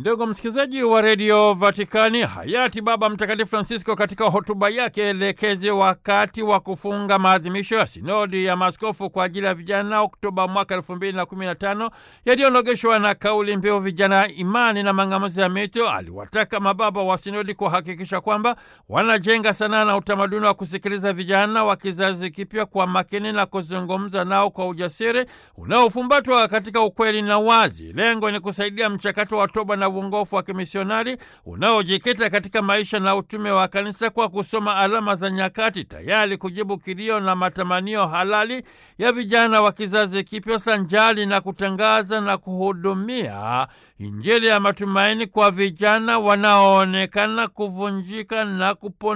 Ndugu msikilizaji wa redio Vatikani, hayati Baba Mtakatifu Francisco katika hotuba yake elekezi wakati wa kufunga maadhimisho ya sinodi ya maaskofu kwa ajili ya vijana Oktoba mwaka elfu mbili na kumi na tano yaliyonogeshwa na kauli mbiu vijana, imani na mang'amuzi ya mito, aliwataka mababa wa sinodi kuhakikisha kwamba wanajenga sanaa na utamaduni wa kusikiliza vijana wa kizazi kipya kwa makini na kuzungumza nao kwa ujasiri unaofumbatwa katika ukweli na wazi. Lengo ni kusaidia mchakato wa toba na uongofu wa kimisionari unaojikita katika maisha na utume wa kanisa kwa kusoma alama za nyakati, tayari kujibu kilio na matamanio halali ya vijana wa kizazi kipya, sanjali na kutangaza na kuhudumia Injili ya matumaini kwa vijana wanaoonekana kuvunjika na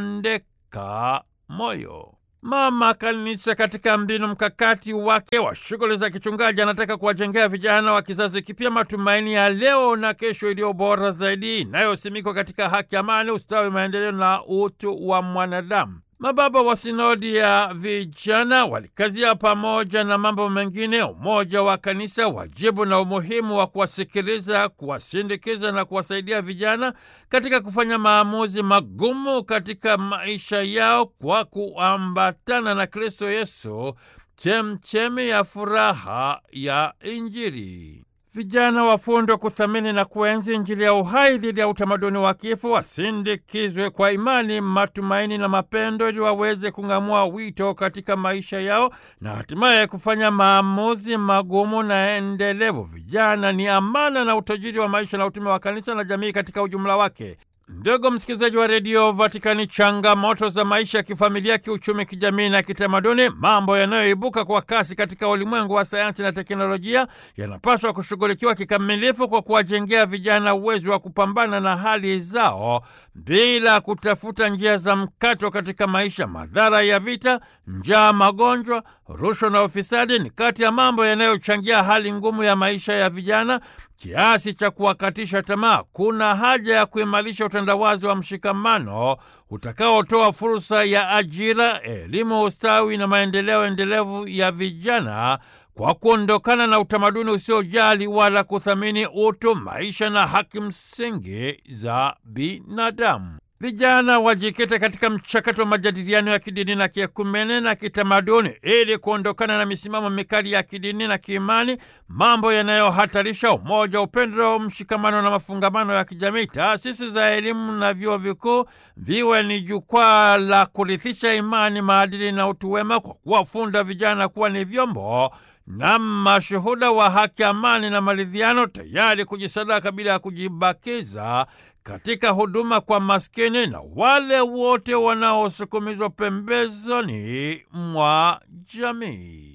kupondeka moyo. Mama Kanisa katika mbinu mkakati wake wa shughuli za kichungaji anataka kuwajengea vijana wa kizazi kipya matumaini ya leo na kesho iliyo bora zaidi inayosimikwa katika haki, amani, ustawi, maendeleo na utu wa mwanadamu. Mababa wa sinodi ya vijana walikazia pamoja na mambo mengine umoja wa kanisa, wajibu na umuhimu wa kuwasikiliza, kuwasindikiza na kuwasaidia vijana katika kufanya maamuzi magumu katika maisha yao kwa kuambatana na Kristo Yesu, chemchemi ya furaha ya Injili. Vijana wafundwe kuthamini na kuenzi Injili ya uhai dhidi ya utamaduni wa kifo, wasindikizwe kwa imani, matumaini na mapendo, ili waweze kung'amua wito katika maisha yao na hatimaye kufanya maamuzi magumu na endelevu. Vijana ni amana na utajiri wa maisha na utume wa kanisa na jamii katika ujumla wake. Ndugu msikilizaji wa redio Vatikani, changamoto za maisha ya kifamilia, kiuchumi, kijamii na kitamaduni, mambo yanayoibuka kwa kasi katika ulimwengu wa sayansi na teknolojia, yanapaswa kushughulikiwa kikamilifu kwa kuwajengea vijana uwezo wa kupambana na hali zao bila kutafuta njia za mkato katika maisha. Madhara ya vita, njaa, magonjwa, rushwa na ufisadi ni kati ya mambo yanayochangia hali ngumu ya maisha ya vijana kiasi cha kuwakatisha tamaa. Kuna haja ya kuimarisha utandawazi wa mshikamano utakaotoa fursa ya ajira, elimu, ustawi na maendeleo endelevu ya vijana kwa kuondokana na utamaduni usiojali wala kuthamini utu, maisha na haki msingi za binadamu. Vijana wajikite katika mchakato wa majadiliano ya kidini na kiekumene na kitamaduni ili kuondokana na misimamo mikali ya kidini na kiimani, mambo yanayohatarisha umoja, upendo, mshikamano na mafungamano ya kijamii. Taasisi za elimu na vyuo vikuu viwe ni jukwaa la kurithisha imani, maadili na utu wema kwa kuwafunda vijana kuwa ni vyombo na mashuhuda wa haki, amani na maridhiano, tayari kujisadaka bila ya kujibakiza katika huduma kwa maskini na wale wote wanaosukumizwa pembezoni mwa jamii.